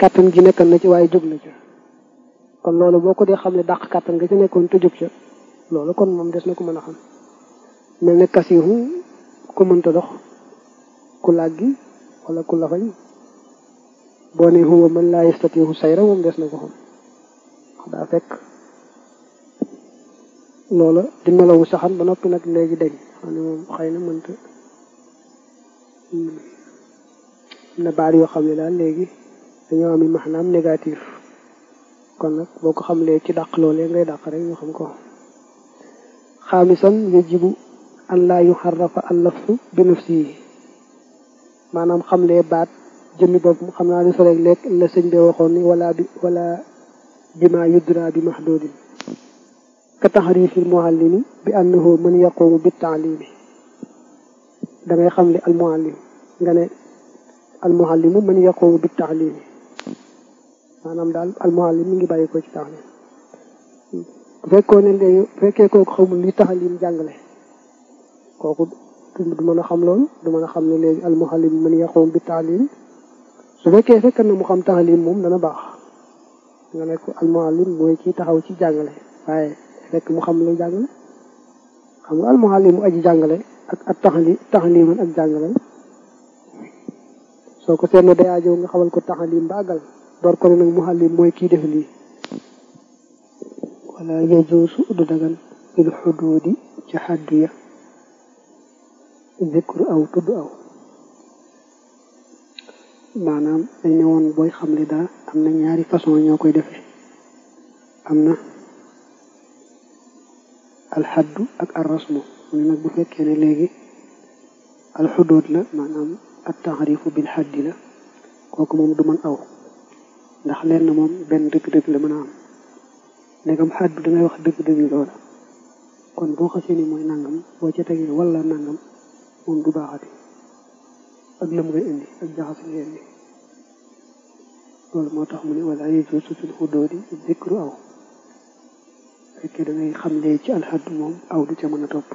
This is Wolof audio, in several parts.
kàttan gi nekkan na ci waaye jóg na ca kon loolu boo ko dee xam ne dàq kàttan nga ci nekkoon te jóg ca loolu kon moom des na ko mën a xam mel ne kasiiru ku mënta dox ku làggi wala ku lafañ boo ne huwa man laa yastatiihu sayra moom des na ko xam daa fekk loola di melawu saxan ba noppi nag léegi dañ xam ne moom xëy na mënta na baat yoo xam ne daal léegi dañoo am maanaam négatif kon nag boo ko xamlee ci dàq loolee ngay dàq rek ñu xam ko xaamisan yajibu an laa yuxarrafa allafsu bi nafsihi maanaam xamlee baat jëmmi bopp xam naa ni soreeg lekk la sëñ bi waxoon ni wala bi wala bima yudra bi mahdudin ka taxrifi almuallimi bi annahu man yaqumu bi taalimi da ngay xam li almuallim nga ne almuallimu man yaqumu bi taalimi maanaam daal almuallim mi ngi bàyyi ko ci taalim bu fekkoo ne léegi bu fekkee kooku xamul li taalim jàngale kooku du mën a xam loolu du mën a xam ne léegi almuallim man yaqumu bi taalim su fekkee fekk na mu xam taalim moom dana baax nga ne ko almuallim mooy kii taxaw ci jàngale waaye fekk mu xam lu jàngale xam nga almuallim mu aji jàngale ak ak taxali taxaliman ak jàngale soo ko seetlu day aajow nga xamal ko taxalim ba àggal door ko ne nag muallim mooy kii def lii wala yajuusu du dagan bil xuduudi ci xaddu ya zikru aw tudd aw maanaam dañ ne woon booy xamle dara am na ñaari façon ñoo koy defee am na alxaddu ak arrasmu mu ne nag bu fekkee ne léegi alxuduud la maanaam at taxarifu bil xaddi la kooku moom du mën aw ndax leen na moom benn dëgg-dëgg la mën a am ndegam xaddu dangay wax dëgg-dëgg loola kon boo xasee ni mooy nangam boo ca tegee wala nangam moom du baaxati ak lëm ngay indi ak jaxase ngay indi loolu moo tax mu ne wala yajuusu fil xuduudi zikru aw fekkee da ngay xam lee ci alxaddu moom aw du ca mën a topp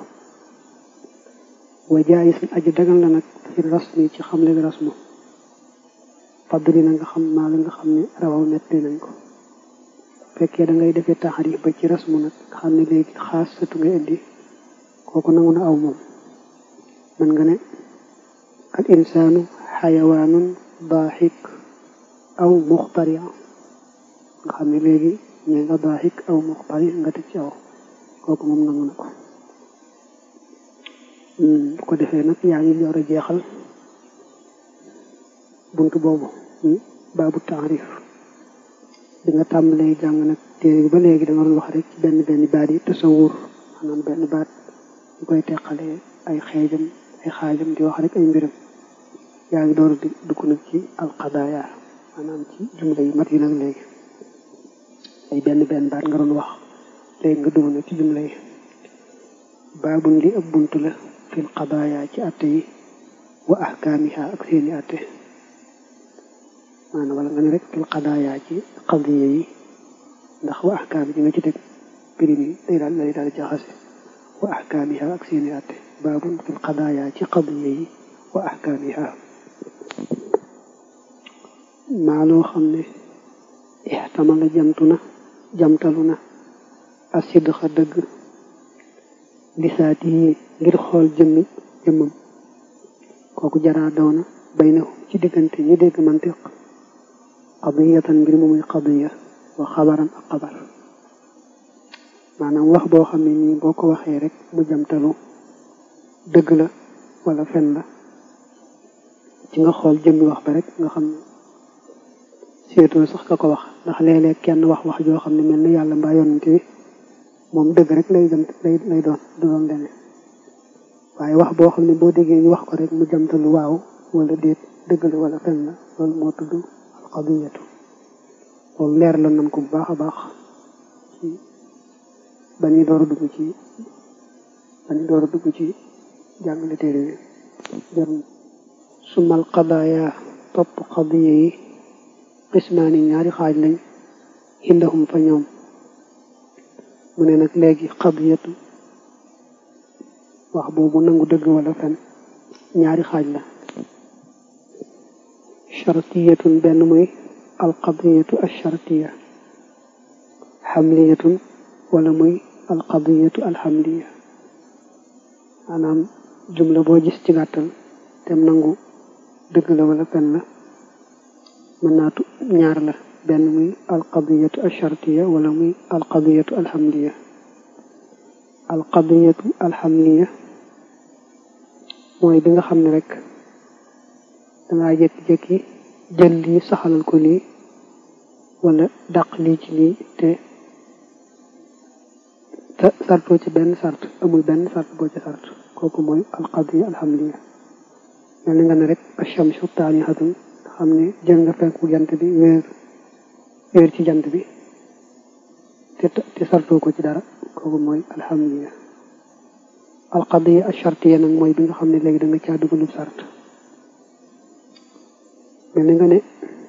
wa jaayis aji dagal la nag fi rasmi ci xam leen rasmu fadli na nga xam maa la nga xam ne rawaw nettali nañ ko fekkee da ngay defee taxarif ba ci rasmu nag nga xam ne léegi xaas satu ngay indi kooku nangu na aw moom man nga ne al insaanu xayawaanun daaxik aw muxtaria nga xam ne léegi ñee nga daaxik aw muxtari nga teg ci aw kooku moom nangu na ko bu ko defee nag yaa ngi door a jeexal buntu boobu baabu taarif bi nga tàmbalee jàng nag téere bi ba léegi da nga doon wax rek ci benn benn baat yi tasawur maanaam benn baat ñu koy teqalee ay xeejam ay xaajam di wax rek ay mbiram yaa ngi door di dugg nag ci alqadaaya maanaam ci jumla yi mat yi nag léegi ay benn benn baat nga doon wax léegi nga dugg nag ci jumla yi baabun li ab buntu la fil qadaaya ci atte yi wa ahkaamiha ak seeni atte maanaam wala nga ne rek fil qadaaya ci qadiya yi ndax wa ahkaam ji nga ci teg pirim yi day daal day daal jaxase wa ahkaamiha ak seeni atte baabun fil qadaaya ci qadiya yi wa ahkaamiha maa loo xam ne ixtamala jamtu na jamtalu na asidxa dëgg lisaati yi ngir xool jëmmi jëmmam kooku jaraa daw na bay na ci diggante ñi dégg mantiq qadiyatan mbir mu muy qadiya wa xabaran ak xabar maanaam wax boo xam ne nii boo ko waxee rek mu jamtalu dëgg la wala fen la ci nga xool jëmmi wax ba rek nga xam ne seetoo sax ka ko wax ndax léeg-léeg kenn wax wax joo xam ne mel ni yàlla mbaa yonante bi moom dëgg rek lay jëm lay lay doon du doon leneen waaye wax boo xam ne boo déggee ñu wax ko rek mu jamtalu waaw wala déet dëgg la wala fen la loolu moo tudd alqadiyatu loolu leer la nan ko bu baax a baax ci ba ñuy door a dugg ci ba ñuy door a dugg ci jàngale téere bi jërëm sumal qadaaya topp qadiya yi qismaani ñaari xaaj lañ indahum fa ñoom mu ne nag léegi qadiyatu wax boobu nangu dëgg wala fen ñaari xaaj la chartiyatun benn muy alqadiyatu alshartiya xamliyatun wala muy alqadiyatu alxamliya maanaam jumla boo gis ci gàttal tem nangu dëgg la wala fen la mën naatu ñaar la benn muy alqadiyatu alshartiya wala muy alqadiyatu alxamliya alqadiyatu alxamliya mooy bi nga xam ne rek dangaa jékki-jékki jël lii saxalal ko lii wala dàq lii ci lii te te sartoo ci benn sart amul benn sart boo ci sart kooku mooy alqadiya alhamdulilah mel ni nga ne rek achamsu taanihatun xam ne jël nga fenku jant bi wéer wéer ci jant bi te te sartoo ko ci dara kooku mooy alhamdulilah alqadiya alchartiya nag mooy bi nga xam ne léegi da nga caa dugalub sart mel ni nga ne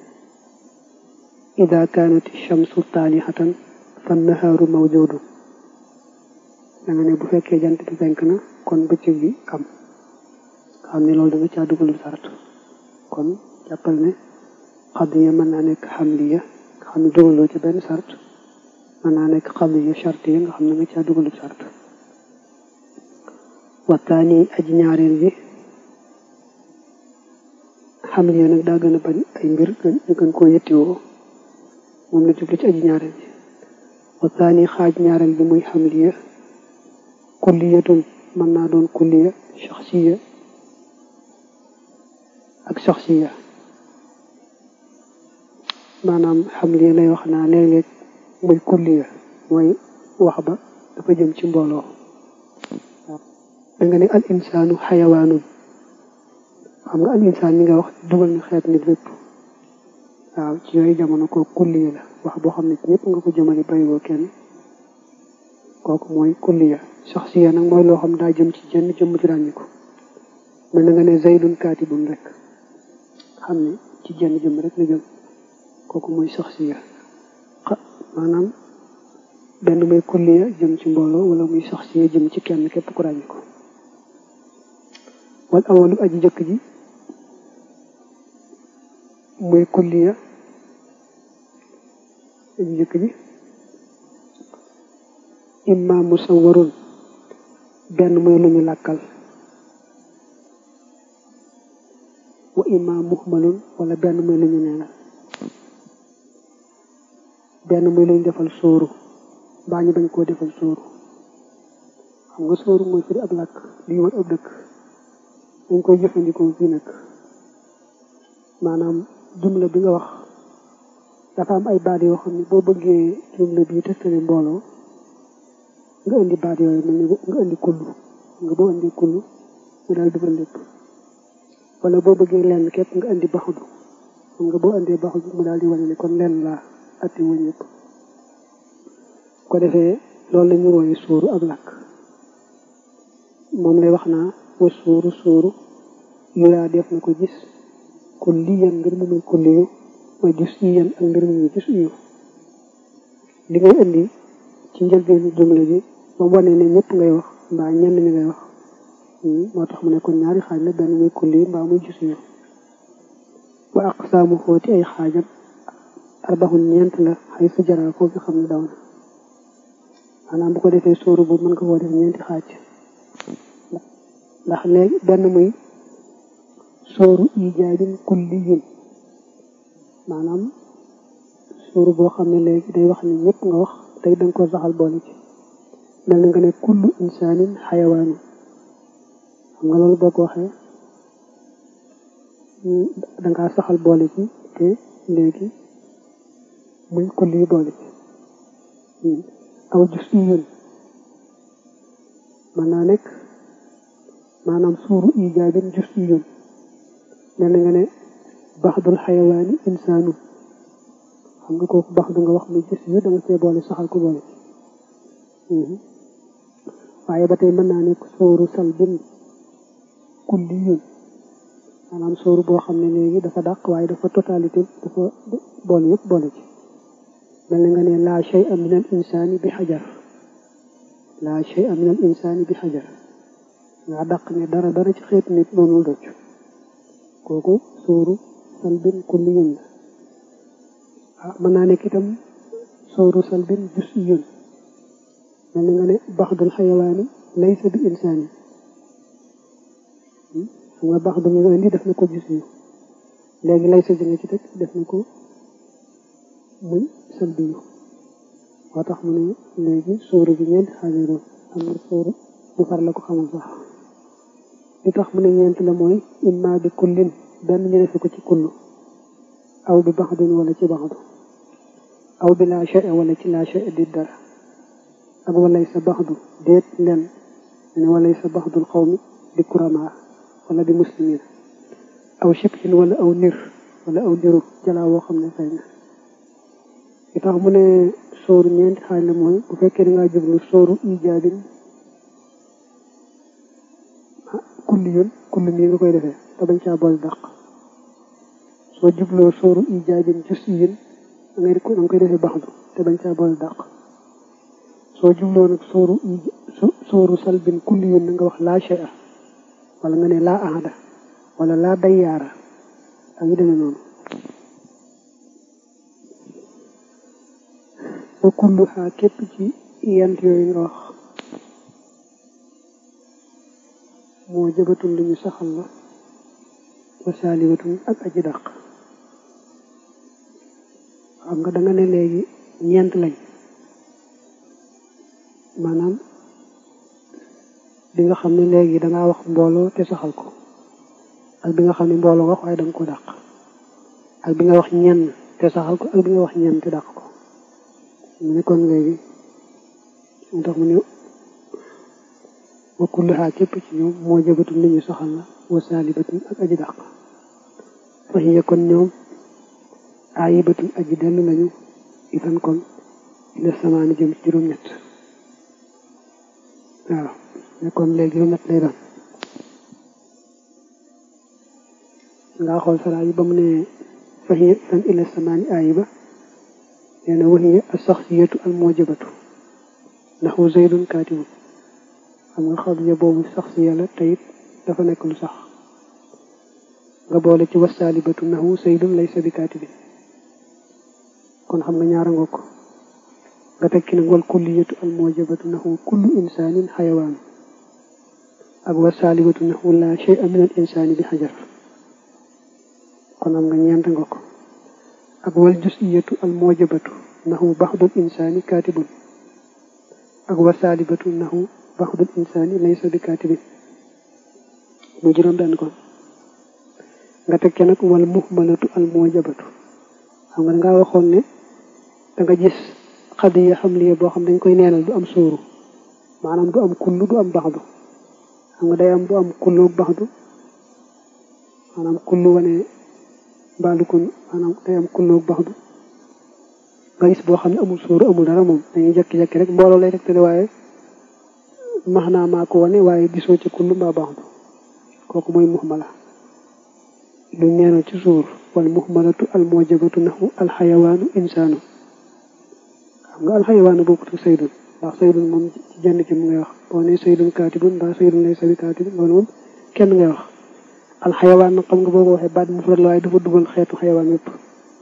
ida kaanat chamsu taalihatan fa nahaaru mawjudun da nga ne bu fekkee jant bi fenk na kon bëccëg bi am xam ne loolu da nga caa dugalul sart kon jàppal ne xadiya mën naa nekk xamliya nga xam ne dugaloo ci benn sart mën naa nekk xadiya chartiya nga xam ne nga caa dugalul sart waxtaani aji ñaareel bi xamliya nag daa gën a bari ay mbir ñu gën koo yettiwoo moom la jublu ci aji ñaareel bi waxtaani xaaj ñaareel bi muy xamliya kulliyatun mën naa doon kulliya shaxsiya ak shaxsiya maanaam xamliya lay wax naa léeg-léeg muy kulliya mooy wax ba dafa jëm ci mbooloo da nga ne al insaanu xayawaanun xam nga al insaan mi nga wax dugal na xeet nit lépp waaw ci yooyu jamono ko kulliya la wax boo xam ne ñëpp nga ko jëmale bàyyiwoo kenn kooku mooy kulliya shaxsiya nag mooy loo xam daa jëm ci jenn jëmm ci ràññi ko mel na nga ne zaydun kaatibun rek xam ne ci jenn jëmm rek la jëm kooku mooy shaxsiya maanaam benn muy kulliya jëm ci mbooloo wala muy shaxsiya jëm ci kenn képp ku ràññi ko wal awalu aji jëkk ji muy kulliya aji jëkk ji imma musawwarun benn mooy lu ñu làkkal wa imma muhmalun wala benn mooy lu ñu neenal benn mooy lu ñu defal sóoru mbaa ñu bañ koo defal sóoru xam nga sóoru mooy firi ab làkk lii war ab dëkk dañ koy jëfandikoo fii nag maanaam jumla bi nga wax dafa am ay baat yoo xam ne boo bëggee jumla bii tëstale mbooloo nga indi baat yooyu mel ni nga indi kullu nga boo indi kullu mu daal dugal lépp wala boo bëggee lenn képp nga indi baxudu xam nga boo indee baxudu mu daal di wane ne kon lenn laa atti wuñ yëpp ko defee loolu la ñu wooye suuru ak làkk moom lay wax naa wa suuru suuru yuraa def na ko gis kulliyan mbir mu muy kulliyu mooy gis iyan ak mbir mu muy gis iyu li ngay indi ci njëlbeenu jumla bi ba mu wane ne ñëpp ngay wax mbaa ñenn ñi ngay wax moo tax mu ne kon ñaari xaaj la benn muy kulli mbaa muy gis iyu wa aqsaamu xooti ay xaajam arbaxun ñeent la xay su jaraa foofu xam ne daw na maanaam bu ko defee sóoru boobu mën nga koo def ñeenti xaaj ndax léegi benn muy sóoru ijaabin kulliyun maanaam sóoru boo xam ne léegi day wax ni ñëpp nga wax tey danga ko saxal boole ci mel na nga ne kullu insaanin xayawaanu xam nga loolu boo ko waxee dangaa saxal boole ci te léegi muy kulli boole ci aw jus iyun mën naa nekk maanaam suuru ijaabin jus iyun mel na nga ne baxdul xayawaani insaanu xam nga kooku baxdu nga wax muy jus yu danga see boole saxal ko boole waaye ba tey mën naa nekk sóoru salbin kulliyun maanaam sóoru boo xam ne léegi dafa dàq waaye dafa totalité dafa boole yëpp boole ci mel na nga ne laa shay'a min al insaani bi xajar laa shay'a min al insaani bi xajar nga dàq ne dara dara ci xeetu nit noonu docc kooku sóoru salbin kulliyun la ah mën naa nekk itam sooru salbin jus yun mel na nga ne baxdul xayawaani laysa bi insaani xam nga bax du nga indi def na ko jus yu léegi laysa ji nga ci teg def na ko muy salbi yu moo tax mu ne léegi sóoru bi ñeenti xaajal doon am na sóoru bu far la ko xamal sax li tax mu ne ñeent la mooy imma bi kullin benn ñu defe ko ci kullu aw bi baxdin wala ci baxdu aw bi laa shay wala ci laa shay di dara ak walay sa baxdu déet len ne walay sa baxdul xawmi di kuramaa wala di muslimin aw shibhin wala aw nir wala aw niru jalaa woo xam ne fay na li tax mu ne sóoru ñeenti xaaj la mooy bu fekkee da ngaa jublu sóoru ijaabin kulli yoon kulli nii nga koy defee te bañ caa boole dàq soo jubloo sóoru ijaabin jus yin da ngay da nga koy defee baxdu te bañ caa boole dàq soo jubloo nag sóoru sóoru salbin kulli yoon na nga wax laa shay a wala nga ne laa ahada wala laa dayyaara ak yu demee noonu wa kullu xaa képp ci yent yooyu nga wax moo jëbatun lu ñu saxal la wa saalibatun ak aji dàq xam nga da nga ne léegi ñeent lañ maanaam bi nga xam ne léegi dangaa wax mbooloo te saxal ko ak bi nga xam ne mbooloo wax waaye danga ko dàq ak bi nga wax ñenn te saxal ko ak bi nga wax ñenn te dàq ko mu ne kon léegi mu tax mu ne wa kulluha képp ci ñoom moo jëbatun li ñu saxal la wa saalibatun ak aji dàq fa hiya kon ñoom aayibatun aji dellu lañu itan kon ila samaani jëm ci juróom-ñett waaw ne kon léegi juróom-ñett lay doon ngaa xool saraa yi ba mu ne fa hiya itan ila samaani aayiba nee na wahiya as-saxsiyatu al-mujabatu naxu zaydun kaatibun xam nga xabiya boobu saxsiya la te it dafa nekk lu sax nga boole ci wasaalibatu naxu zaydun laysa bi kaatibin kon xam nga ñaara nga ko nga tekki nag wal kulliyatu al-mujabatu naxu kullu insaanin xayawaan ak wasaalibatu naxu laa shay'a min al insaani bi xajar kon am nga ñeent nga ko ak wal jusiyatu al mujabatu naxu baxdul insaani kaatibun ak wasaalibatu naxu baxdul insaani laysa bi kaatibin mu juróom benn kon nga teg ca nag wal muhmalatu al mujabatu xam nga dangaa waxoon ne da nga gis xadiya xamliya boo xam dañ koy neenal du am sóoru maanaam du am kullu du am baxdu xam nga day am bu am kullu baxdu maanaam kullu wane mbaalu kon maanaam day am kulloog baxdu nga gis boo xam ne amul sóoru amul dara moom dañuy jekki-jekki rek mbooloo lay tegtale waaye max naa maa ko wane waaye gisoo ci kullu mbaa baxdu kooku mooy muxmala luñ neenal ci suur wal muxmalatu al mujabatu naxu alxayawaanu insaanu xam nga alxayawaanu bokkut ak saydun ndax saydun moom ci jenn ci mu ngay wax boo ne saydun kaatibun mbaa saydun lay sabi kaatibun loolu moom kenn ngay wax alxayawaan nag xam nga boo ko waxee baat mufrad la waaye dafa dugal xeetu xayawaan yëpp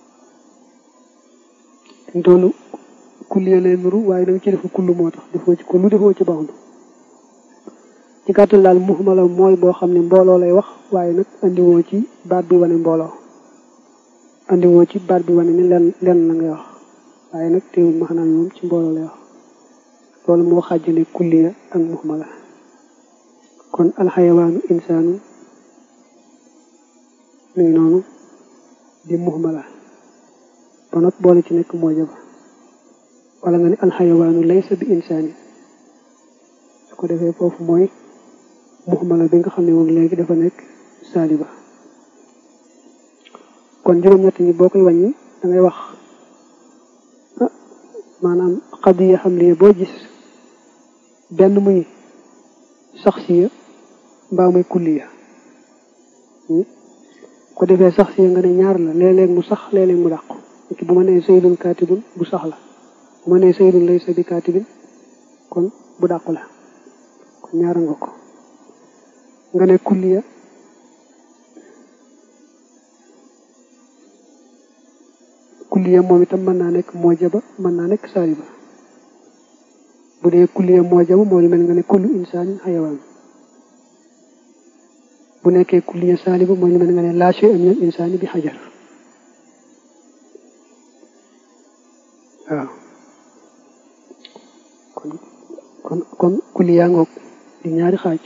dañ toolu kulli lay nuru waaye da nga ci defu kullu moo tax defoo ci kullu defoo ci baxdu ci gàttal daal muhmala mooy boo xam ne mbooloo lay wax waaye nag andiwoo ci baat bi wane mbooloo andiwoo ci baat bi wane ni len len la ngay wax waaye nag teewul maxanaam moom ci mbooloo lay wax loolu moo xàjjale kulliya ak muhmala kon alxayawaanu insaanu muy noonu di muhmala ba not boole ci nekk moo jaba wala nga ne alxayawaanu laysa bi insaani su ko defee foofu mooy muhmala bi nga xam ne moom léegi dafa nekk saaliba kon juróom-ñett ñi boo koy wàññi da ngay wax maanaam xadiya xam li boo gis benn muy saxsiya mbaa muy kulliya ko defee sax si nga ne ñaar la léeg-léeg mu sax léeg-léeg mu dàqu ki bu ma nee saydun kaatibun bu sax la bu ma nee saydun laysa bi kaatibin kon bu dàqu la kon ñaara nga ko nga ne kulliya kulliya moom itam mën naa nekk moojaba mën naa nekk saaliba bu dee kulliya moojaba moo lu mel nga ne kullu insaanin xayawaan bu nekkee kulliya saaliba mooy lu mel nga ne laa shay'a minal insaani bi xajar waaw kon kon kon kulliya ngoog di ñaari xaaj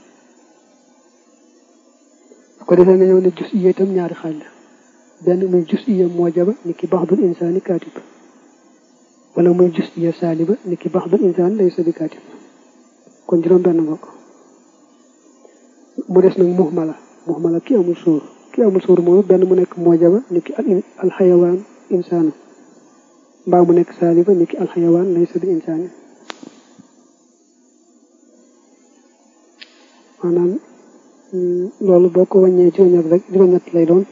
su ko defee nga ñëw ne jus iya itam ñaari xaaj la benn muy jus iya moojaba ni ki baxdul insaani kaatib wala muy jus iya saaliba ni ki baxdul insaan laysa bi kaatib kon juróom benn ngoog mu des nag muhmala muhmala ki amul suur ki amul suur moom benn mu nekk moojaba ni ki alxayawaan insaanu mbaa mu nekk saaliba ni ki alxayawaan laysa bi insaani maanaam loolu boo ko wàññee juróom-ñett rek juróom-ñett lay doon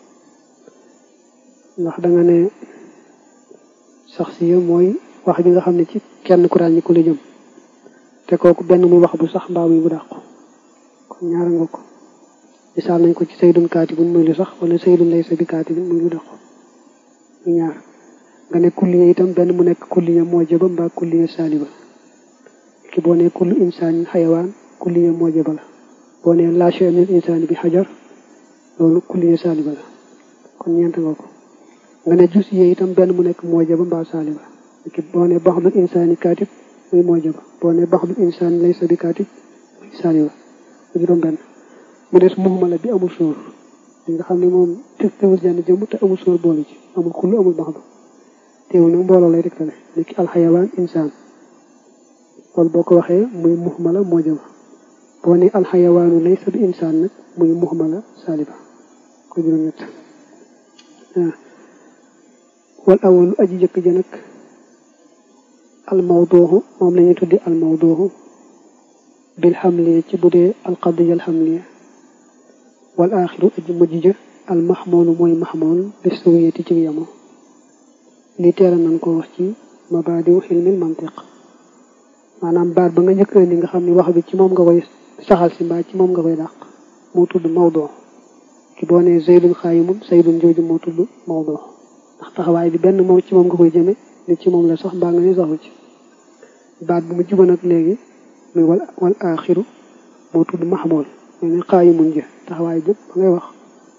ndax da nga ne sax si mooy wax bi nga xam ne ci kenn ku ràññi ku la jëm te kooku benn muy wax bu sax mbaa muy bu dàqu kon ñaara nga ko misaal nañ ko ci saydun kaatibun muy lu sax wala saydun laysa bi kaatibun muy lu dàqu mu ñaar nga ne kulliya itam benn mu nekk kulliya moojaba mbaa kulliya saaliba ki boo ne kullu insaanin xayawaan kulliya moojaba la boo nee laa shay'a minal insaani bi xajar loolu kulliya saaliba la kon ñeent nga ko nga ne jus yee itam benn mu nekk moojaba mbaa saaliba ki boo nee baxdul insaani kaatib muy moojaba boo nee baxdul insaani laysa bi kaatib muy saaliba mu juróom benn mu des muhmala bi amul sóor li nga xam ne moom teewul jenn jëmm te amul sóor boole ci amul kullu amul baxdu teewul nag mbooloo lay tegtale ni ki alxayawaan insaan loolu boo ko waxee muy muhmala moojaba boo ne alxayawaanu laysa bi insaan nag muy muhmala saaliba ko juróom-ñett waaw wal awalu aji jëkk ja nag almawduuxu moom la ñuy tuddi almawduuxu bil xamliya ci bu dee alqadiya alxamliya wal aaxiru aji mujj ja almaxmoolu mooy maxmool bis sawiyati ci yamo li teera nan ko wax ci mabaadiw xilmil mantiq maanaam baat ba nga njëkk ni nga xam ne wax bi ci moom nga koy saxal si mbaa ci moom nga koy dàq moo tudd mawdoo ki boo nee zaydun xaayimun zaydun jooju moo tudd mawdoo ndax taxawaay bi benn moom ci moom nga koy jëme ni ci moom la sax mbaa nga ne saxu ci baat bu mu juba nag léegi muy wal wal aaxiru moo tudd maxmool mooy ne xaayimun jë taxawaay jëpp ba ngay wax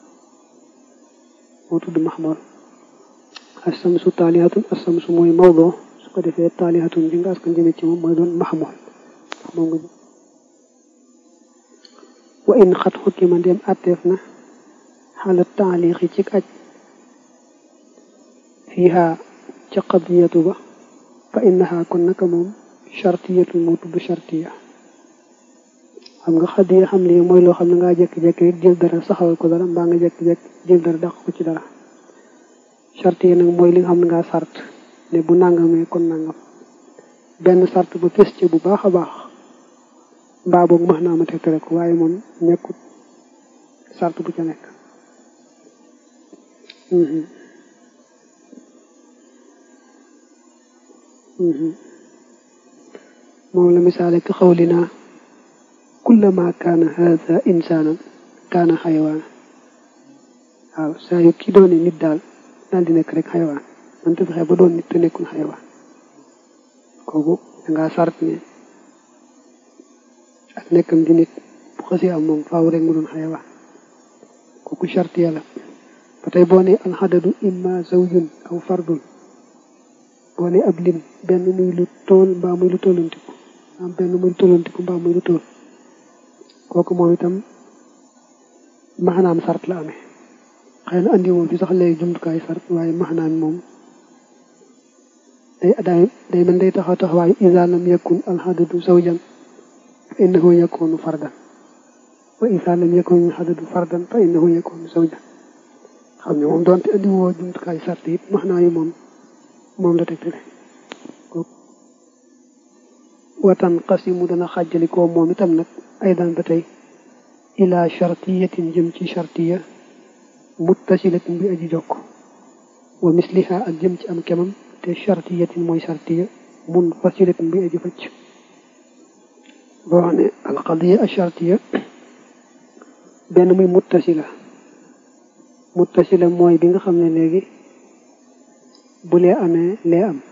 moo tudd maxmool assamsu taalihatun assamsu mooy mawdoo su ko defee taalihatun ji nga askan jëme ci moom mooy doon maxmool moom nga wa in xat xukki ndem àtteef na xaala taaliixi ci aj fiiha ca qadiyatu ba fa innaha kon naka moom chartiyatu moo tudd chartiya xam nga xadiya xam lii mooy loo xam ne ngaa jekki-jekki rek jël dara saxawal ko dara mbaa nga jekki-jekki jël dara dàq ko ci dara chartiya nag mooy li nga xam ne ngaa sart ne bu nangamee kon nangam benn sart ba fës ci bu baax a baax mbaa boog max naa ma tegtale ko waaye moom nekkut sart bu ca nekk moom la misaale ka xawlinaa kullama kaana haada insaanan kaana xayawaana waaw saa yu kii doone nit daal daal di nekk rek xayawaan man te fexe ba doon nit te nekkul xayawaan kooku dangaa sart ne ak nekkam di nit bu xasee am moom faaw rek mu doon xayawaan kooku charte yàlla ba tey boo ne alxadadu imma zawjun aw fardun boo ne ab lim benn muy lu tool mbaa muy lu tollantiku am benn muy lu tollantiku mbaa muy lu tool kooku moom itam maxanaam sart la amee xëy na andi moom fi sax léegi jumtukaay sart waaye maxanaam moom day day day mën day taxaw taxawaayu iza lam yakun alxadadu zawjan fa innahu yakunu fardan wa iza lam yakun alxadadu fardan fa innahu yakunu zawjan xam ne moom doonte andi woo jumtukaay sart it maxnaa yi moom moom la tegtale watan qasimu dana xàjjalikoo moom itam nag aydan ba tey ila chartiyatin jëm ci chartiya muttasilatin bi aji jokk wa misliha ak jëm ci am kemam te chartiyatin mooy chartiya munfasilatin bi aji facc boo xam ne alqadiya a chartiya benn muy muttasila muttasila mooy bi nga xam ne léegi bu lee amee lee am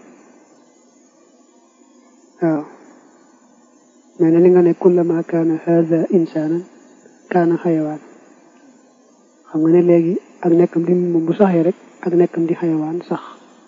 waaw mais ne li nga ne kullama kaana haza insaanan kaana xayawaan xam nga ne léegi ak nekkam di moom bu saxee rek ak nekkam di xayawaan sax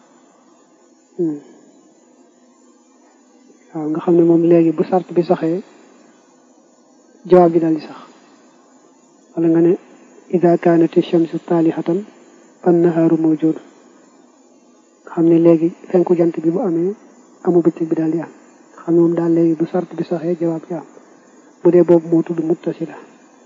waaw nga xam ne moom léegi bu sart bi saxee jawaab bi daal di sax wala nga ne ida kaanati shamsu taalihatan fan nahaaru mawjud xam ne léegi fenku jant bi bu amee amu bëccëg bi daal di am xam ne moom daal léegi bu sart bi saxee jawaab ji am bu dee boobu moo tudd muttasila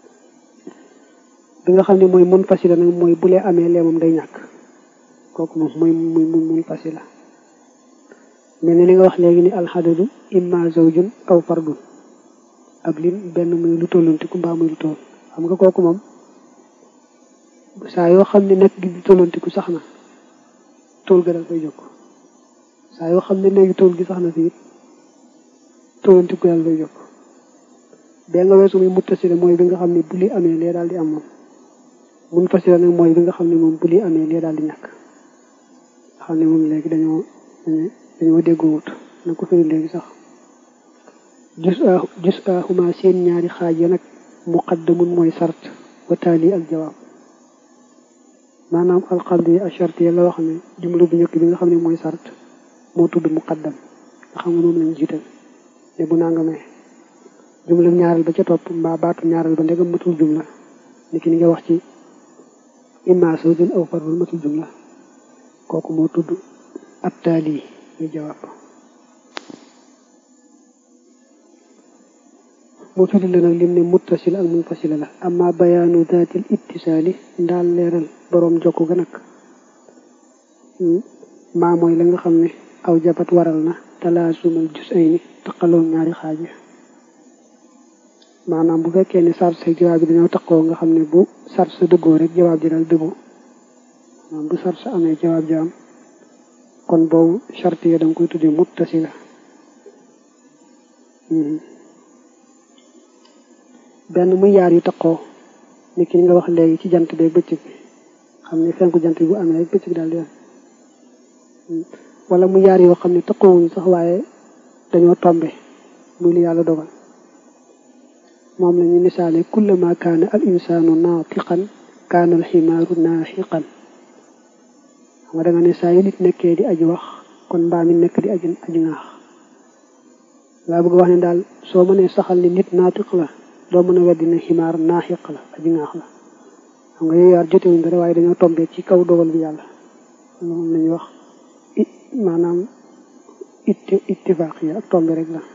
bi nga xam ne mooy mun fasila nag mooy bu lee amee lee moom day ñàkk kooku moom mooy muy mun mun fasila mel ni li nga wax léegi ni alxadadu imma zawjun aw fardun ab lim benn muy lu tollantiku mbaa muy lu toll xam nga kooku moom saa yoo xam ne nekk gi di tollantiku sax na tool ga dal koy jokk saa yoo xam ne léegi tool gi sax na si it tollantiku dal koy jokk bee nga weesu muy muttasila mooy bi nga xam ne bu li amee lee daal di am moom mun fasila nag mooy bi nga xam ne moom bu li amee lee daal di ñàkk nga xam ne moom léegi dañoo dañoo déggoowut na ko firi léegi sax jus a jus a xuma seen ñaari xaaj ya nag muqaddamun mooy sart wa taali ak jawaab maanaam alxamdi yi ak charte yi la wax ne jumla bu njëkk bi nga xam ne mooy sart moo tudd muqaddam nga xam nga moom lañ jiital ne bu naa nga may jumla ñaareel ba ca topp mbaa baatu ñaareel ba ndegam matul jumla ni ki ni nga wax ci imma sawjun aw fardun matul jumla kooku moo tudd ab taali muy jawaab mu firi la nag lim ne muttasil ak munfasila la amma bayaanu daatil ittisaali ndaal leeral boroom jokk ga nag maa mooy la nga xam ne aw jabat waral na talaasumal jus ay ni taqaloo ñaari xaaj maanaam bu fekkee ne sart sa jawaab bi dañoo taqoo nga xam ne bu sart sa dëggoo rek jawaab ji daal dëggu maanaam bu sart sa amee jawaab ji am kon boobu charte yi da nga koy tuddee muttasila benn muy yaar yu taqoo ni ki nga wax léegi ci jant beeg bëccëg bi xam ne fenku jant bi bu amee rek bëccëg daal di am wala mu yaar yoo xam ne taqoowuñu sax waaye dañoo tombe muy li yàlla dogal moom la ñu misaale kullama kaana al insaanu naatiqan kaana al ximaaru naaxiqan xam nga da nga ne saa yu nit nekkee di aji wax kon mbaa mi nekk di aji aji ŋaax laa bëgg wax ne daal soo mënee saxal ni nit naatiq la doo mën a weddi ne ximaar naaxiq la aji ŋaax la xam nga yooyu yaar jotewuñ dara waaye dañoo tombee ci kaw dogal bi yàlla moom la ñuy wax it maanaam it ittifaaq yi ak tombe rek la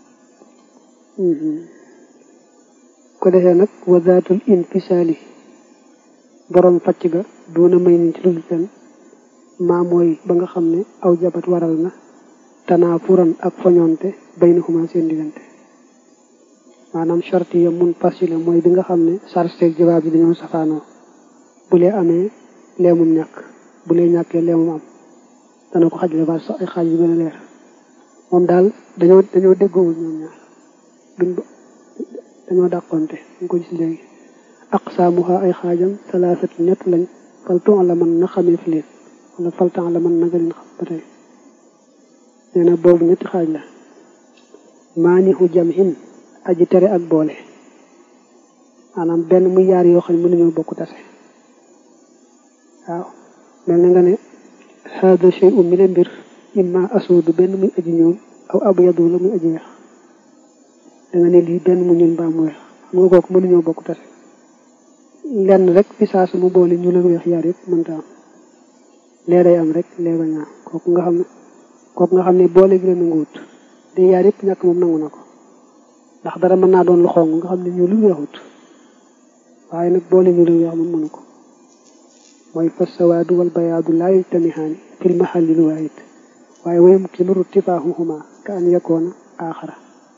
ko defee nag wa zaatul infisaali borom facc ga doona may niñ ci lu fen maa mooy ba nga xam ne aw jabat waral na tanaafuran ak foñoonte bay na xuma seen diggante maanaam charte ya mun fasila mooy bi nga xam ne sarsteeg jawaab yi dañoo safaanoo bu lee amee leemum ñàkk bu lee ñàkkee leemum am dana ko xajle ba sax ay xaaj yu gën a leer moom daal dañoo dañoo déggoowul ñoom ñaar duñ dañoo dàqonte ñu ko gis léegi aqsaamuha ay xaajam salaasat ñett lañ falton la man na xamee fi leen wala falton la man na nga leen xam ba tey nee na boobu ñetti xaaj la maanihu jamhin aji tere ak boole maanaam benn muy yaar yoo xam ne mënuñoo bokk tase waaw mel na nga ne hada shay'un mi ne mbir imma asuudu benn muy aji ñuul aw abyadu la muy aji weex da nga ne lii benn mu ñuul mbaa mu weex xam nga kooku mënuñoo bokk tase lenn rek fi saa su mu boole ñu la weex yaar yëpp mënta am lee day am rek lee bañ a am kooku nga xam ne kooku nga xam ne boole gi la nanguwut de yaar yëpp ñàkk moom nangu na ko ndax dara mën naa doon lu xong nga xam ne ñu lu weexut waaye nag boole ñu lu weex moom mënu ko mooy fa sawaadu wal bayaadu laa yajtamihaani fil mahallil waahid waaye wa yumkinu irtifaahuhuma ka an yakoona aaxara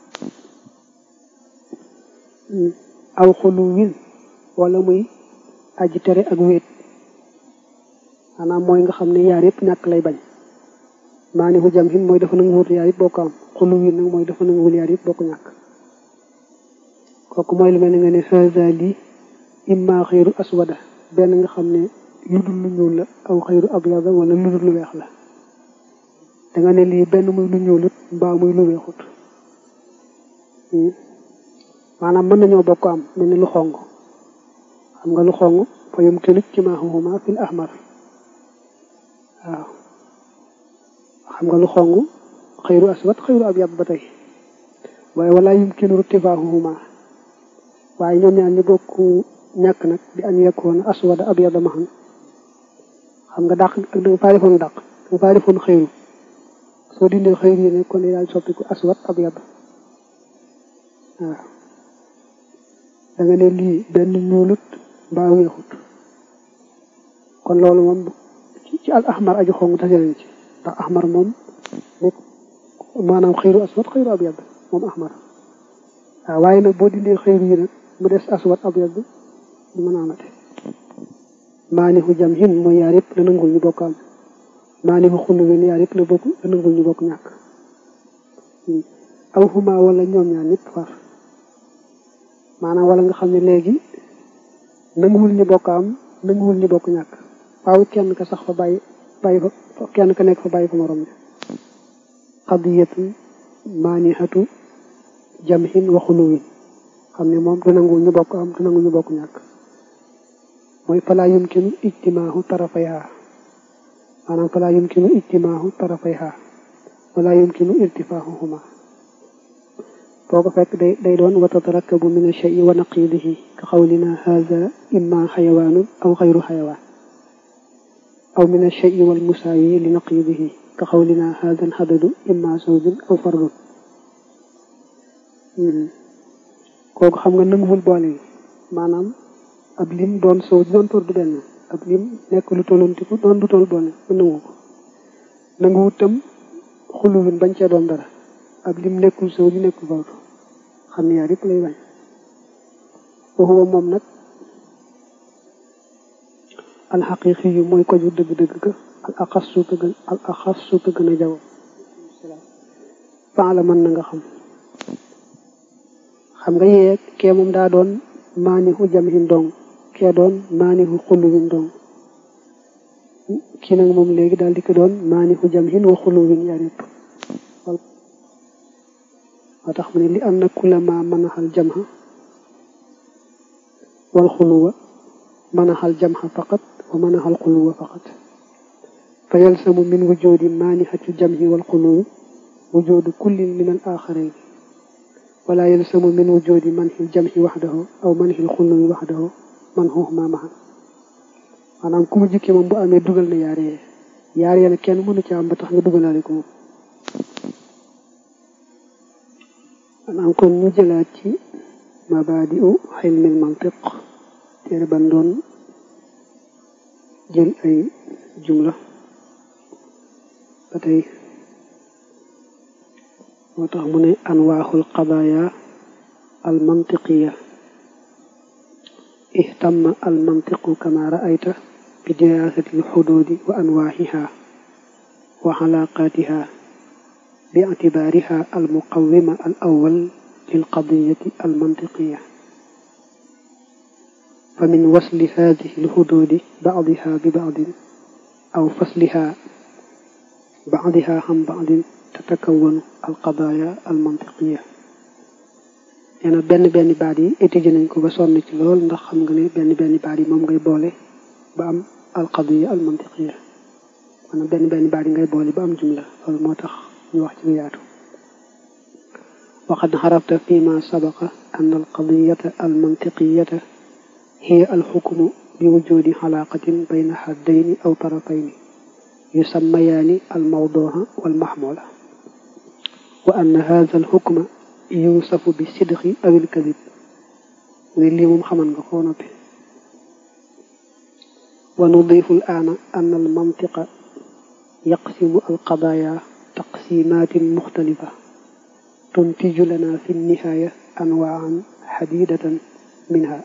aw xuluwin wala muy aji tere ak wéet maanaam mooy nga xam ne yaar yëpp ñàkk lay bañ maa ni fu jam hin mooy dafa nangu wut yaar yëpp bokk am xuluwin nag mooy dafa nangu wul yaar yëpp bokk ñàkk kooku mooy lu mel ni nga ne haza lii imma xëyru aswada benn nga xam ne lu dul lu ñuul la aw xëyru abyada wala lu dul lu weex la da nga ne lii benn muy lu ñuulut mbaa muy lu weexut maanaam mën nañoo bokk am mel ni lu xong xam nga lu xong fa yumkinu ijtimaahuhuma fil ahmar waaw xam nga lu xong xëyru aswad xëyru abyad ba tey waaye wala yumkinu irtifaahuhuma waaye ñoom ñaar ñu bokk ñàkk nag bi an yakuna aswada abyada mahan xam nga dàq ak da nga faa defoon dàq da nga faa defoon xëyru soo dindee xëyru yi ne kon daal soppiku aswad abyad waaw da nga ne lii benn ñuulut mbaa weexut kon loolu moom ci al ahmar aju xong tase nañ ci ndax ahmar moom nekk maanaam xëyru aswad xëyru abyad moom ahmar waaw waaye nag boo dindee xëyru yi nag mu des aswad abyad du mën a amate maanihu jam hin mooy yaar yëpp la nangul ñu bokk am maanihu xullu wen yaar yëpp la bokk la nangul ñu bokk ñàkk aw huma wala ñoom ñaar ñëpp far maanaam wala nga xam ne léegi nanguwul ñu bokk am nanguwul ñu bokk ñàkk waaw kenn ka sax fa bàyyi bàyyi fa kenn ka nekk fa bàyyi fa morom bi qadiyatu maanihatu jamhin wa xuluwin xam ne moom du nangu ñu bokk am du nangu ñu bokk ñàkk mooy falaa yumkinu ijtimaahu tarafayha maanaam falaa yumkinu ijtimaahu tarafayha wala yumkinu irtifaahuhuma foo ko fekk day day doon wa tatarakabu min ash-shay'i wa naqidihi ka qawlina hadha imma xayawaanun aw xayru xayawaan aw min ash-shay'i wal musaawi li naqidihi ka qawlina hadha al-hadadu imma zawjun aw fardun kooku xam nga nanguwul boole yi maanaam ab lim doon sow doon tor du benn ab lim nekk lu tollantiku doon du toll boole mu nangu ko nanguwut tam xuluwin bañ cee doon dara ab lim nekkul sow di nekkul fawtu xam ne yaar yëpp lay bañ waxuwa moom nag alxaqiqi yu mooy ko ju dëgg-dëgg ka al axassu ka gën al axassu ka gën a jago faala mën na nga xam xam nga yee kee moom daa doon maanihu jamhin dong kee doon maanihu xuluwin dong kii nag moom léegi daal di ko doon maanihu jamhin wa xuluwin yaar yëpp moo tax mu ne li anna kulla ma manaxal jamha wal xuluwa manaxal jamha faqat wa manaxal xuluwa faqat fa yalsamu min wujudi maanixati jamhi wal xuluwi wujudu kullin min al axarayn wala yalsamu min wujudi manxil jamhi waxdahu aw manxil xuluwi waxdahu man xuuxuma maxan maanaam ku mu jikki moom bu amee dugal na yaar yee yaar yee nag kenn mënu ci am ba tax nga dugalaale ko moom maanaam kon ñu jëlaat ci mabaadi'u xilmil mantiq téere ban doon jël ay jumla ba tey moo tax mu ne anwaaxul qadaaya al mantiqiya ihtamma al mantiqu kama ra'ayta bi diraasati al xuduudi wa anwaaxiha wa xalaaqaatiha باعتبارها المقومة الأول للقضية المنطقية فمن وصل هذه الحدود بعضها ببعض أو فصلها بعضها عن بعض تتكون القضايا المنطقية yana benn benn baat yi étudié nañ ko ba sonn ci lool ndax xam nga ne benn benn baat yi moom ngay boole ba am alqadiya almantiqiya maanaam benn benn baat yi ngay boole ba am jumla loolu moo tax ñu wax ci lu yaatu وقد عرفت فيما سبق أن القضية المنطقية هي الحكم بوجود علاقة بين حدين أو طرفين يسميان الموضوع والمحمول وأن هذا الحكم يوصف بالصدق أو الكذب واللي مخمن غفونة ونضيف الآن أن المنطق يقسم القضايا تقسيمات مختلفة تنتج لنا في النهاية أنواعا حديدة منها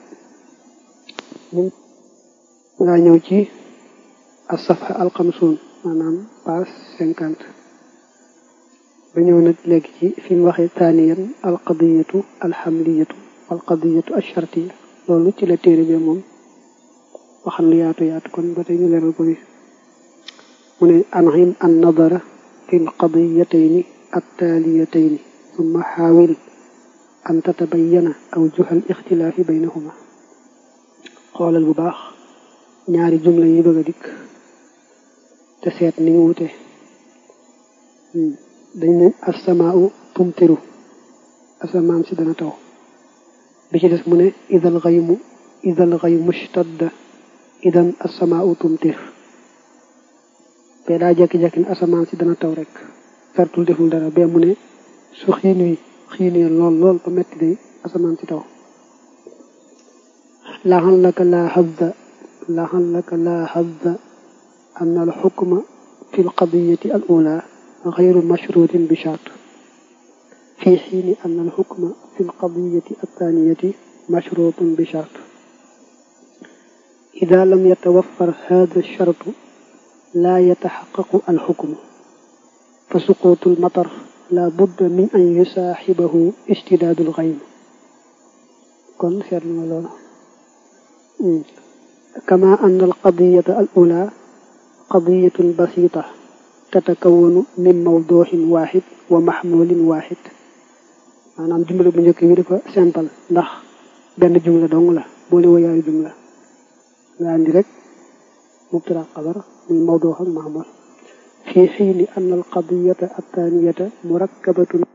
nga ñëw ci as-safha al-xamsuun maanaam page cinquante ba ñëw nag léegi ci fi mu waxee taaniyan alqadiyatu alxamliyatu alqadiyatu alchartiya loolu ci la téere bi moom waxan lu yaatu yaatu kon ba tey ñu leeral ko ni mu ne anhim an nadara في القضيتين التاليتين ثم حاول أن تتبين أوجه الاختلاف بينهما قال البباخ ñaari jumla yi bëgg a dikk te seet ni ñu wute dañ ne asamaau tumtiru asamaan si dana taw bi ci des mu ne idal xaymu idal xaymu shtadda idan asamaau tumtir bee daa jekki-jekki ne asamaan si dana taw rek fertul deful dara bee mu ne su xiin wi xiinee lool lool ba metti day asamaan si taw laxallaka laa xazza laxallaka laa xazza an alxukma fi lqadiyati al ula غير مشروط بشرط في حين أن الحكم في القضية الثانية مشروط بشرط إذا لم يتوفر هذا الشرط لا يتحقق الحكم فسقوط المطر لا بد من أن يصاحبه اشتداد الغيم كن سيرنا كما أن القضية الأولى قضية بسيطة تتكون من موضوع واحد ومحمول واحد maanaam jumla bu njëkk bi dafa simple ndax benn jumla dong la boole woo yaayu jumla nga andi rek mubtada xabar muy mawduu ak mahmul fi xiini an alqadiyata attaniyata murakkabatun